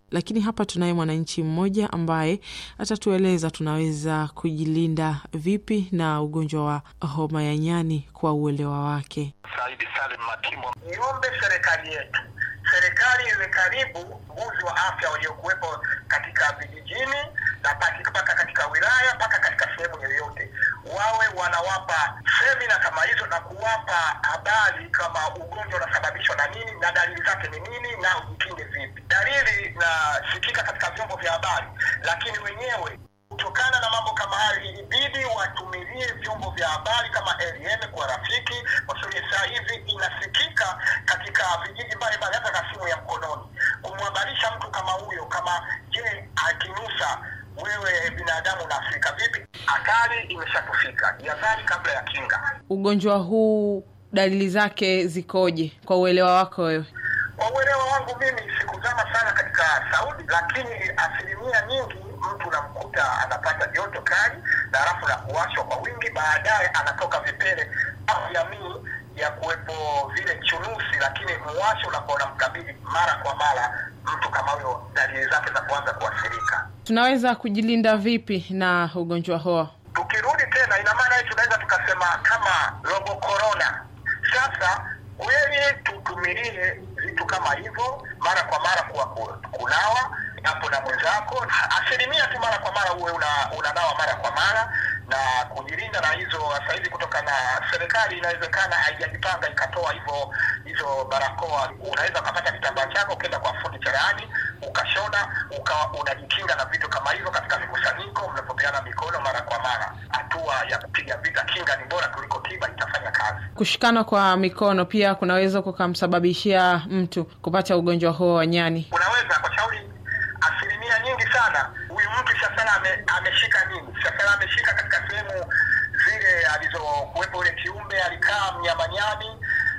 Lakini hapa tunaye mwananchi mmoja ambaye atatueleza tunaweza kujilinda vipi na ugonjwa wa homa ya nyani kwa uelewa wake. Saidi Salim Matimo, niombe serikali yetu, serikali iwe karibu uguzi wa afya waliokuwepo katika vijijini na mpaka katika wilaya mpaka katika sehemu yoyote, wawe wanawapa semina kama hizo na kuwapa habari kama ugonjwa unasababishwa na nini na dalili zake ni nini na ujikinge vipi. Dalili inasikika katika vyombo vya habari, lakini wenyewe kutokana na mambo kama hayo ilibidi watumilie vyombo vya habari kama LM kwa rafiki, kwa sababu saa hivi inasikika katika vijiji mbalimbali, hata na simu ya mkononi, kumhabarisha mtu kama huyo, kama je, akinusa wewe binadamu unaathirika vipi? Hatari imeshatufika, jihadhari kabla ya kinga. Ugonjwa huu dalili zake zikoje kwa uelewa wako wewe? Kwa uelewa wangu mimi sikuzama sana katika Saudi, lakini asilimia nyingi mtu unamkuta anapata joto kali na halafu na kuwashwa kwa wingi, baadaye anatoka vipele au jamii ya kuwepo vile chunusi, lakini muwasho unakuwa unamkabili mara kwa mara mtu kama huyo, dalili zake za kuanza kuathirika. Tunaweza kujilinda vipi na ugonjwa huo? Tukirudi tena, ina maana hii tunaweza tukasema kama robo corona. Sasa kweli tutumilie vitu kama hivyo mara kwa mara, kuwa kunawa hapo na mwenzako, asilimia tu mara kwa mara uwe una, unanawa mara kwa mara na kujilinda na hizo. Sasa hivi kutoka na serikali inawezekana haijajipanga ikatoa hivyo hizo barakoa. Unaweza ukapata kitambaa chako ukaenda kwa fundi cherehani ukashona, ukawa unajikinga na vitu kama hivyo katika mikusanyiko, mnapopeana mikono mara kwa mara. Hatua ya kupiga vita, kinga ni bora kuliko tiba, itafanya kazi. Kushikana kwa mikono pia kunaweza kukamsababishia mtu kupata ugonjwa huo wa nyani. Unaweza kwa shauri asilimia nyingi sana, huyu mtu sasa ame, ameshika nini? Sasa ameshika katika sehemu zile alizokuwepo yule kiumbe, alikaa mnyama nyani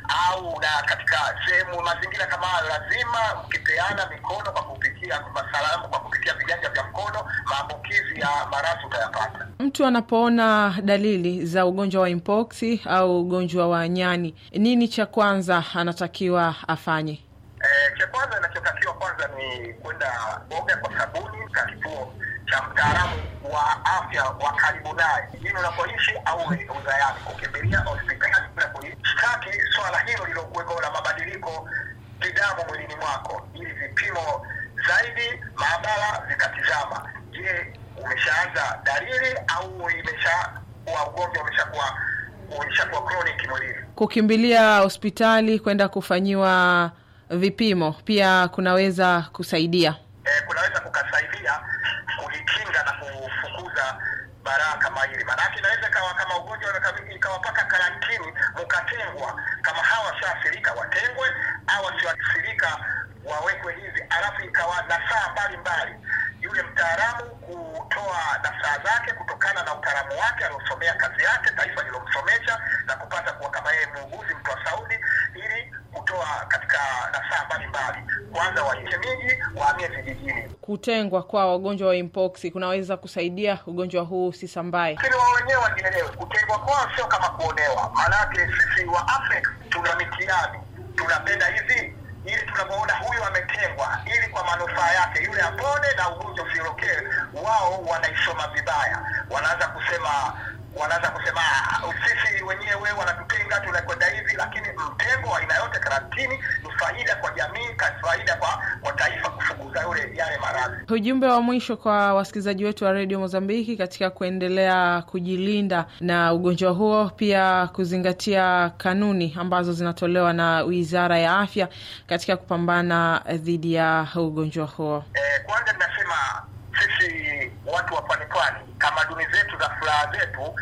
au na katika sehemu mazingira kama hayo, lazima mkipeana mikono kwa kupitia masalamu, kwa kupitia viganja vya mkono, maambukizi ya maradhi utayapata. Mtu anapoona dalili za ugonjwa wa mpox au ugonjwa wa nyani, nini cha kwanza anatakiwa afanye? E, cha kwanza inachotakiwa kwanza ni kwenda oga kwa sabuni ka kituo cha mtaalamu wa afya wa karibu naye jini unapoishi au uzayani, kukimbilia hospitali na kuishtaki swala hilo lilokuwepo la mabadiliko kidamu mwilini mwako, ili vipimo zaidi maabara vikatizama, je, umeshaanza dalili au imeshakuwa ugonjwa umeshakuwa umeshakuwa chronic mwilini. Kukimbilia hospitali kwenda kufanyiwa vipimo pia kunaweza kusaidia e, kunaweza kukasaidia kujikinga na kufukuza baraa kama hili. Maanake inaweza ikawa kama ugonjwa ikawa mpaka karantini, mkatengwa. Kama hawa washaathirika watengwe, au wasioathirika wawekwe hivi, alafu ikawa na saa mbalimbali, yule mtaalamu kutoa nasaa zake kutokana na utaalamu wake aliosomea kazi yake, taifa lilomsomesha na kupata kuwa kama yeye muuguzi, mtu wa Saudi, ili kutoa katika nasaa mbalimbali, kwanza waike miji, wahamie vijijini. Kutengwa kwa wagonjwa wa mpox kunaweza kusaidia ugonjwa huu usisambae. Lakini wao wenyewe wajielewe, kutengwa kwao sio kama kuonewa. Maanake sisi wa Afrika tuna mitihani, tunapenda hivi ili tunapoona huyu ametengwa, ili kwa manufaa yake yule apone na ugonjwa usiorokee. Wao wanaisoma vibaya, wanaanza kusema wanaanza kusema sisi wenyewe wanatutenga, tunakwenda hivi, lakini mtengo wa aina yote karantini ni faida kwa jamii, faida kwa, kwa taifa kufukuza yule yale maradhi. Ujumbe wa mwisho kwa wasikilizaji wetu wa redio Mozambiki katika kuendelea kujilinda na ugonjwa huo, pia kuzingatia kanuni ambazo zinatolewa na Wizara ya Afya katika kupambana dhidi ya ugonjwa huo. Eh, kwanza ninasema sisi watu wa pwani pwani, tamaduni zetu za furaha zetu,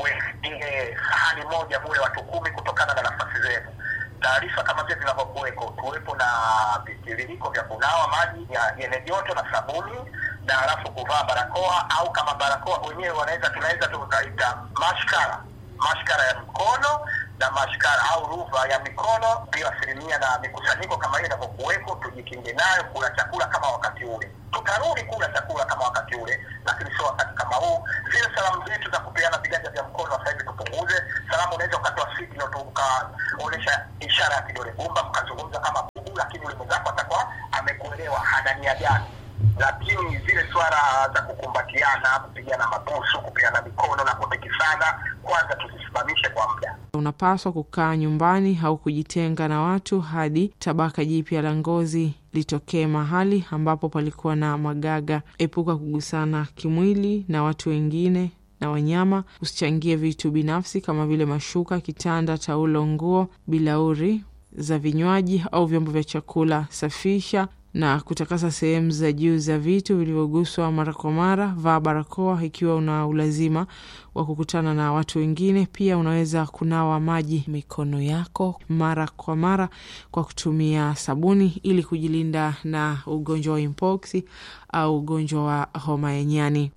wengine sahani moja mule watu kumi, kutokana na nafasi zenu. Taarifa kama vile zinavyokuweko, tuwepo na vitiririko vya kunawa maji yenye joto na sabuni, na halafu kuvaa barakoa, au kama barakoa wenyewe wanaweza tunaweza tukaita mashkara, mashkara ya mkono na mashkara au ruva ya mikono, ndiyo asilimia na mikusanyiko kama hiyo inavyokuweko, tujikinge nayo. Kula chakula kama wakati ule, tutarudi kula chakula kama wakati ule, lakini sio wakati kama huu. Zile salamu zetu za kupeana viganja vya mkono sasa hivi tupunguze. Salamu unaweza ukatoa signal tu ukaonyesha ishara ya kidole gumba, mkazungumza kama bubu, lakini ule mwenzako atakuwa amekuelewa hana nia gani. lakini zile swala za kukumbatiana, kupigana mabusu, kupigana mikono na kutikisana, kwanza tuzisimamishe kwa muda. Unapaswa kukaa nyumbani au kujitenga na watu hadi tabaka jipya la ngozi litokee mahali ambapo palikuwa na magaga. Epuka kugusana kimwili na watu wengine na wanyama. Usichangie vitu binafsi kama vile mashuka, kitanda, taulo, nguo, bilauri za vinywaji au vyombo vya chakula. Safisha na kutakasa sehemu za juu za vitu vilivyoguswa mara kwa mara. Vaa barakoa ikiwa una ulazima wa kukutana na watu wengine. Pia unaweza kunawa maji mikono yako mara kwa mara kwa kutumia sabuni ili kujilinda na ugonjwa wa mpox au ugonjwa wa homa ya nyani.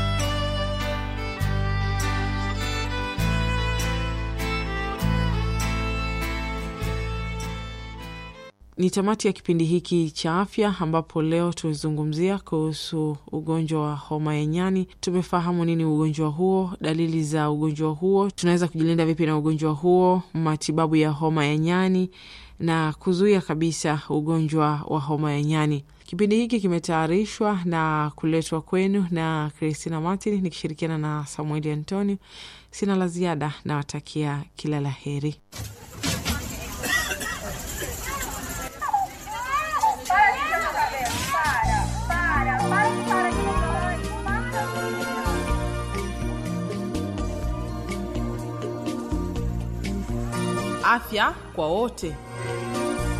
Ni tamati ya kipindi hiki cha afya, ambapo leo tumezungumzia kuhusu ugonjwa wa homa ya nyani. Tumefahamu nini ugonjwa huo, dalili za ugonjwa huo, tunaweza kujilinda vipi na ugonjwa huo, matibabu ya homa ya nyani na kuzuia kabisa ugonjwa wa homa ya nyani. Kipindi hiki kimetayarishwa na kuletwa kwenu na Christina Martin nikishirikiana na Samueli Antonio. Sina la ziada, nawatakia kila la heri. Afya kwa wote.